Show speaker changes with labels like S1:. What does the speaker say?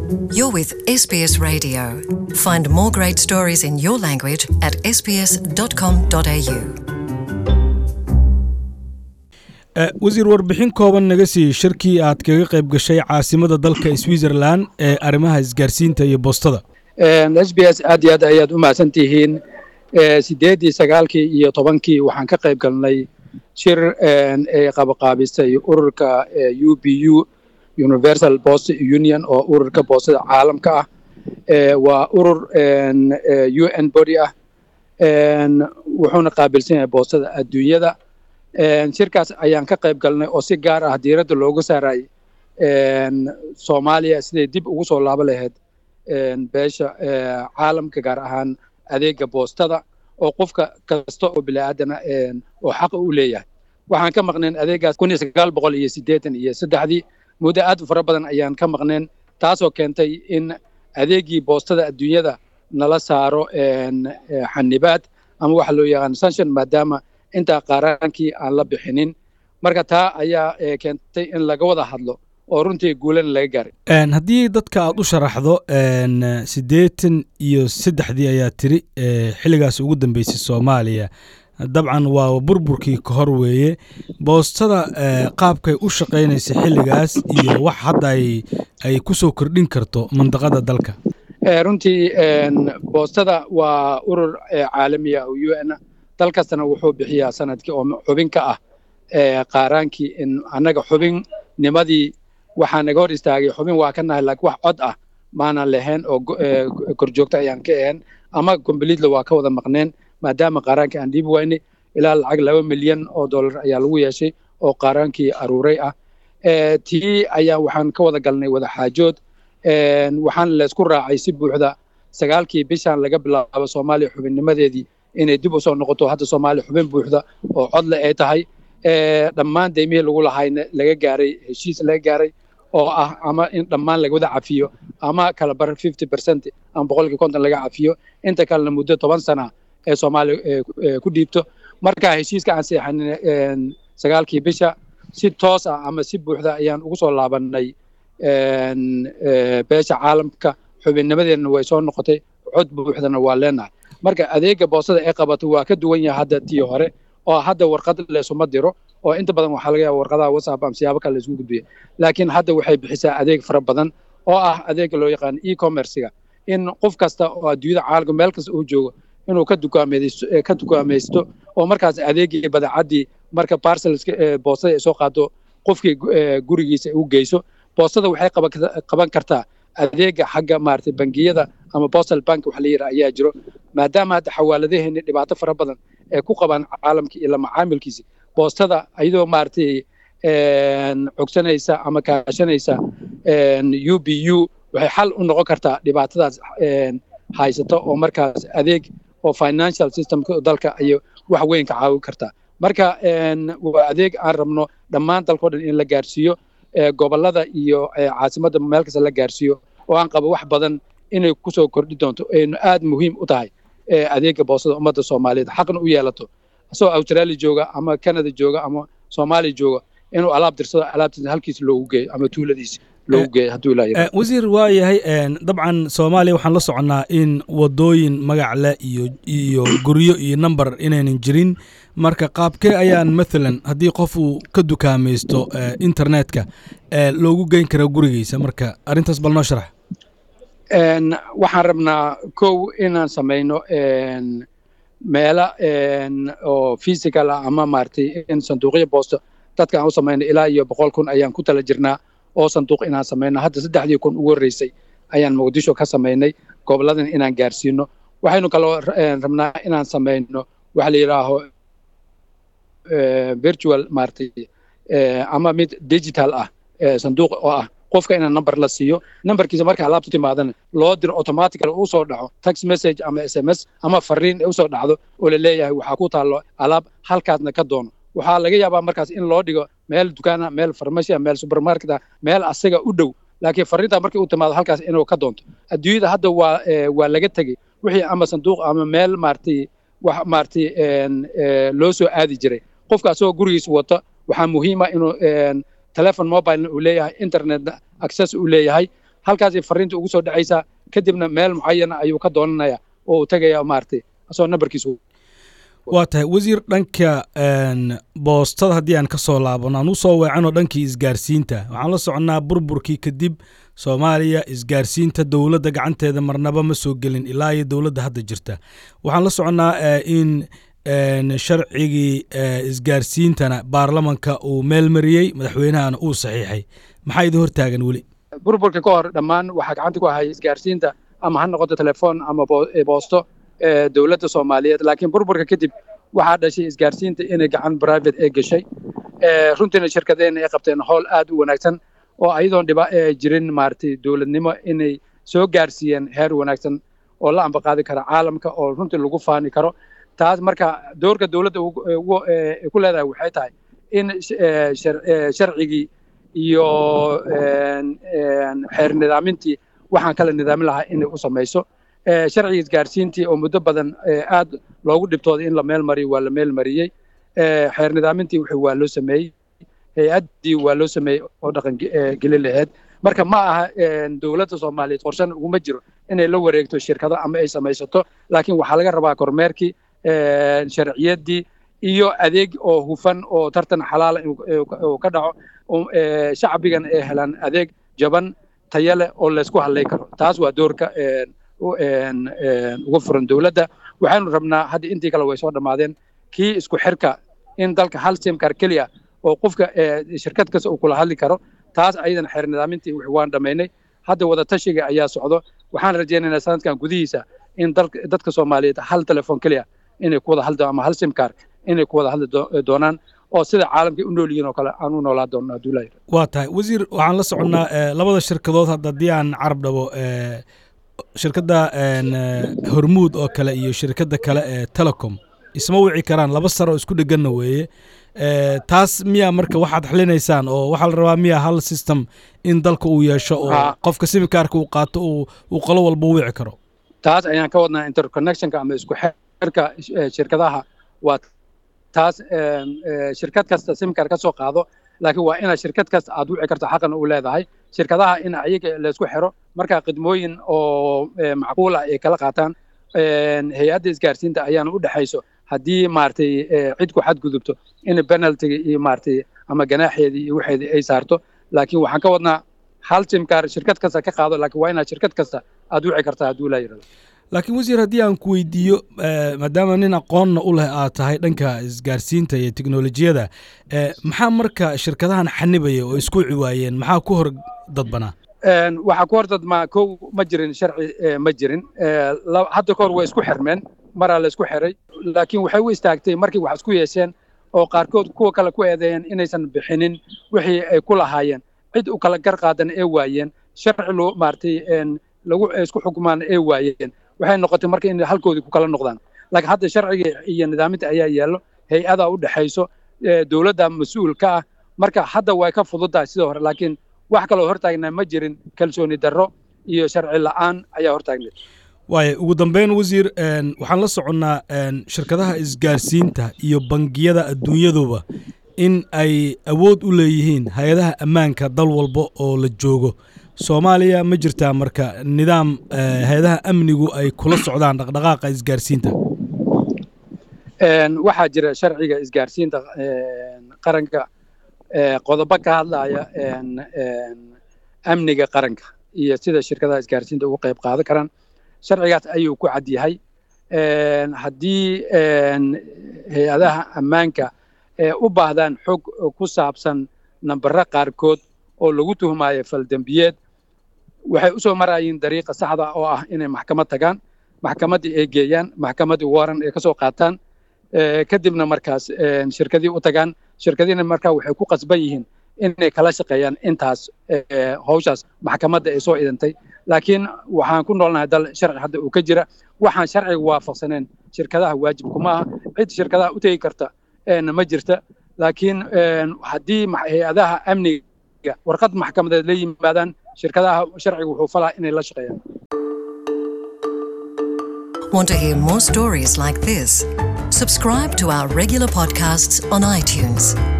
S1: You're with SBS Radio. Find more great stories in your language at sbs.com.au.
S2: wasiir warbixin kooban naga siiyey shirkii aad kaga qayb gashay caasimada dalka switzerland ee arrimaha isgaarsiinta iyo boostada
S3: s b s aad iyo aad ayaad u mahadsan tihiin sideeddii sagaalkii iyo tobankii waxaan ka qayb galnay shir ay qabaqaabisay ururka u b u universal post union oo ururka boostada caalamka ah waa urur u n body ah wuxuuna qaabilsan yahay boostada adduunyada shirkaas ayaan ka qayb galnay oo si gaar ah diiradda looga saaray soomaaliya siday dib ugu soo laabo lahayd beesha caalamka gaar ahaan adeega boostada oo qofka kasta oo bini'aadana oo xaqa u leeyahay waxaan ka maqneen adeegaas kun iyo sagaal boqol iyo siddeetan iyo saddexdii muddo aad u fara badan ayaan ka maqneen taasoo keentay in adeegii boostada adduunyada nala saaro xanibaad ama waxa loo yaqaan sanction maadaama intaa qaaraankii aan la bixinin marka taa ayaa keentay in laga wada hadlo oo runtii guulana laga gaaray
S2: haddii dadka aad u sharaxdo siddeetan iyo saddexdii ayaa tiri xilligaas ugu dambeysay soomaaliya dabcan waa burburkii ka hor weeye boostada qaabkay u shaqaynaysa xilligaas iyo wax hadda ay ku soo kordhin karto mandaqada dalka
S3: runtii boostada waa urur caalamiya oo u n dal kastana wuxuu bixiyaa sanadkii oo xubin ka ah qaaraankii in annaga xubinnimadii waxaa naga hor istaagay xubin waa ka nahay laakiin wax cod ah maanan lahayn oo korjoogto ayaan ka ahayn ama kombliitla waa ka wada maqneen maadaama qaaraankii aan dhiibi waynay ilaa lacag laba milyan oo dollar ayaa lagu yeeshay oo qaaraankii aruuray ah tii ayaa waxaan ka wada galnay wada xaajood waxaan laysku raacay si buuxda sagaalkii bishaan laga bilaabo soomaaliya xubinnimadeedii inay dib u soo noqoto hadda soomaaliya xubin buuxda oo codle ay tahay dhammaan deymihii lagu lahayna laga gaaray heshiis laga gaaray oo ah ama in dhammaan laga wada cafiyo ama kala bar fifty percent ama boqolkii konton laga cafiyo inta kalena muddo toban sana ee soomaaliya ku dhiibto marka heshiiska aan seexanin sagaalkii bisha si toos ah ama si buuxda ayaan ugu soo laabannay beesha caalamka xubinnimadeenna way soo noqotay cod buuxdana waa leenahay marka adeega boostada ee qabato waa ka duwan yahay hadda tii hore oo hadda warqad leesuma diro oo inta badan waxaa laga yaaba warqadaha whatsapp ama siyaabo kale laisku gudbiya laakiin hadda waxay bixisaa adeeg fara badan oo ah adeega loo yaqaan e-commerciga in qof kasta oo adduunyada caalamka meel kasta uu joogo inuu ka dukaamaysto ka dukaamaysto oo markaas adeegii badeecadii marka parcelska boostada ay soo qaado qofkii gurigiisa u geyso boostada waxay qaban kartaa adeega xagga maaragtay bangiyada ama postal bank waxa la yidhaha ayaa jiro maadaama hadda xawaaladaheeni dhibaato fara badan ee ku qabaan caalamka iyo lamacaamilkiisi boostada iyadoo maaragtay cogsanaysa ama kaashanaysa u b u waxay xal u noqon kartaa dhibaatadaas haysato oo markaas adeeg oo financial systemka dalka iyo wax weyn ka caawin kartaa marka waa adeeg aan rabno dhammaan dalkao dhan in la gaarsiiyo gobollada iyo caasimadda meel kasta la gaarsiiyo oo aan qabo wax badan inay ku soo kordhi doonto aynu aad muhiim u tahay adeega boostada ummadda soomaaliyeed xaqna u yeelato asagoo australia jooga ama canada jooga ama soomaaliya jooga inuu alaab dirsado alaabtiisa halkiisa loogu geeyo ama tuuladiisa loogu geeyo hadduu ilaa
S2: wasiir waa yahay dabcan soomaaliya waxaan la soconnaa in wadooyin magac leh iyo iyo guryo iyo number inaynan jirin marka qaabkee ayaan maalan haddii qof uu ka dukaamaysto internetka loogu geyn karaa gurigiisa marka arrintaas bal noo sharax
S3: waxaan rabnaa kow inaan samayno meela oo physical ah ama maaragtay in sanduuqyo boosto dadka aan u samayno ilaa iyo boqol kun ayaan ku tala jirnaa oo sanduuq inaan samayno hadda saddexdii kun ugu horreysay ayaan muqdisho ka samaynay goboladan inaan gaarsiino waxaynu kaloo rabnaa inaan samayno waxa la yidhaaho virtual maaragtay ama mid digital ah sanduuq oo ah qofka inaan number la siiyo numberkiisa marka alaabtu timaadana loo diro automatical uu soo dhaco text message ama s m s ama fariin usoo dhacdo oo la leeyahay waxaa ku taallo alaab halkaasna ka doono waxaa laga yaabaa markaas in loo dhigo meel dukaana meel farmasia meel supermarket ah meel asaga u dhow laakiin fariintaa markay u timaado halkaas inuu ka doonto adduunyada hadda waa waa laga tegey wixii ama sanduuq ama meel maaragtay wax maaragtay loo soo aadi jiray qofka asagoo gurigiisa wata waxaa muhiima inuu telefon mobilena uu leeyahay internetna access uu leeyahay halkaasay fariinta ugu soo dhacaysaa kadibna meel mucayana ayuu ka doonanaya oo uu tegaya maaragtay asoo nambarkiisu
S2: waa tahay wasiir dhanka boostada haddii aan ka soo laabano aan u soo weecanoo dhankii isgaarsiinta waxaan la soconnaa burburkii kadib soomaaliya isgaarsiinta dowladda gacanteeda marnaba ma soo gelin ilaa iyo dowladda hadda jirta waxaan la soconnaa in sharcigii isgaarsiintana baarlamanka uu meel mariyey madaxweynahana uu saxiixay maxaa idin hortaagan weli
S3: burburka ka hor dhammaan waxaa gacanta ku ahaya isgaarsiinta ama ha noqoto telefoon ama boosto dowladda soomaaliyeed laakiin burburka kadib waxaa dhashay isgaarsiinta inay gacan private ee gashay runtiina shirkadeena ay qabteen howl aad u wanaagsan oo ayadoon dhiba jirin maaragtay dowladnimo inay soo gaarsiiyeen heer wanaagsan oo la ambaqaadi kara caalamka oo runtii lagu faani karo taas marka doorka dowladda ku leedahay waxay tahay in sharcigii iyo xeer nidaamintii waxaan kala nidaamin lahaa inay u samayso sharciga isgaarsiintii oo muddo badan aad loogu dhibtooday in la meel mariyo waa la meel mariyey xeer nidaamintii wixii waa loo sameeyey hay-addii waa loo sameeyey oo dhaqan gelin laheyd marka ma aha dowladda soomaaliyeed qorshan uguma jiro inay la wareegto shirkado ama ay samaysato laakiin waxaa laga rabaa kormeerkii sharciyaddii iyo adeeg oo hufan oo tartan xalaala uu ka dhaco shacbigan ay helaan adeeg jaban tayo leh oo laysku hadlay karo taas waa doorka uga furan dowladda waxaynu rabnaa hadda intii kale way soo dhammaadeen kii isku xirka in dalka hal simkar keliya oo qofka shirkad kasta uu kula hadli karo taas ayadan xeer nidaamintii wix waan dhammaynay hadda wada tashiga ayaa socdo waxaan rajaynaynaa sanadkan gudihiisa in dadka soomaaliyeed hal telefoon keliya inay ku wada hadli ama hal simkar inay ku wada hadli doonaan oo sida caalamkay u nool yihiin oo kale aan u noolaa doonno hadduu laa
S2: waa tahay wasiir waxaan la soconnaa labada shirkadood hadda haddii aan carab dhabo shirkadda hormuud oo kale iyo shirkadda kale ee telecom isma wici karaan laba sar oo isku dheganna weeye taas miyaa marka waxaad xalinaysaan oo waxaa la rabaa miyaa hal system in dalka uu yeesho oo qofka simikaarka uu qaato uu qolo walba u wici karo
S3: taas ayaan ka wadnaa interconnectionka ama isku xirka shirkadaha waa taas shirkad kasta simkar ka soo qaado laakiin waa inaad shirkad kasta aad wici karto xaqan u leedahay shirkadaha in ayaga laysku xiro markaa khidmooyin oo macquul ah ay kala qaataan hay-adda isgaarsiinta ayaana u dhexayso haddii maaragtay cid ku xadgudubto in penaltiga iyo maaragtay ama ganaaxeedii iyo waxeedii ay saarto laakiin waxaan ka wadnaa hal simkaar shirkad kasta ka qaado laakiin waa inaad shirkad kasta aad wici kartaa hadduu laa yidhahdo
S2: laakiin wasiir haddii aan ku weydiiyo maadaama nin aqoonna u leh aad tahay dhanka isgaarsiinta iyo teknolojiyada maxaa marka shirkadahan xanibaya oo isku ciwaayeen maxaa ku hor dadbanaa
S3: waxaa ku hor dadmaa kow ma jirin sharci ma jirin hadda ka hor way isku xirmeen maraa la isku xiray laakiin waxay u istaagtay markii wax isku yeesheen oo qaarkood kuwa kale ku eedeeyeen inaysan bixinin wixii ay ku lahaayeen cid u kala gar qaadan ee waayeen sharci loo maaragtay lagu isku xukumaan ee waayeen waxay noqotay marka in halkoodii ku kala noqdaan laakiin hadda sharciga iyo nidaaminta ayaa yaallo hay-ada u dhexayso dowladda mas-uul ka ah marka hadda way ka fududdahay sidoo hore laakiin wax kaloo hortaagnaa ma jirin kalsooni darro iyo sharci la'aan ayaa hortaagneed
S2: waaya ugu dambeyn wasiir waxaan la soconnaa shirkadaha isgaarsiinta iyo bangiyada adduunyaduba in ay awood u leeyihiin hay-adaha ammaanka dal walba oo la joogo soomaaliya ma jirtaa marka nidaam hay-adaha amnigu ay kula socdaan dhaqdhaqaaqa isgaarsiinta
S3: waxaa jira sharciga isgaarsiinta qaranka qodobo ka hadlaya amniga qaranka iyo sida shirkadaha isgaarsiinta uga qayb qaadan karaan sharcigaas ayuu ku cad yahay haddii hay-adaha ammaanka u baahdaan xog ku saabsan nambaro qaarkood oo lagu tuhmaayo faldembiyeed waxay u soo marayiin dariiqa saxda oo ah inay maxkamad tagaan maxkamaddii ay geeyaan maxkamaddii waran ay ka soo qaataan kadibna markaas shirkadii u tagaan shirkadiina markaa waxay ku qasban yihiin inay kala shaqeeyaan intaas hawshaas maxkamadda ay soo idantay laakiin waxaan ku noolnahay dal sharci hadda uu ka jira waxaan sharciga waafaqsaneen shirkadaha waajibkuma aha cid shirkadaha u tegi karta ma jirta laakiin haddii hay-adaha amniga warqad maxkamadeed la yimaadaan shirkadaha sharciga wuxuu falaa inay la shaqeeyaan
S1: Want to hear more stories like this? Subscribe to our regular podcasts on iTunes.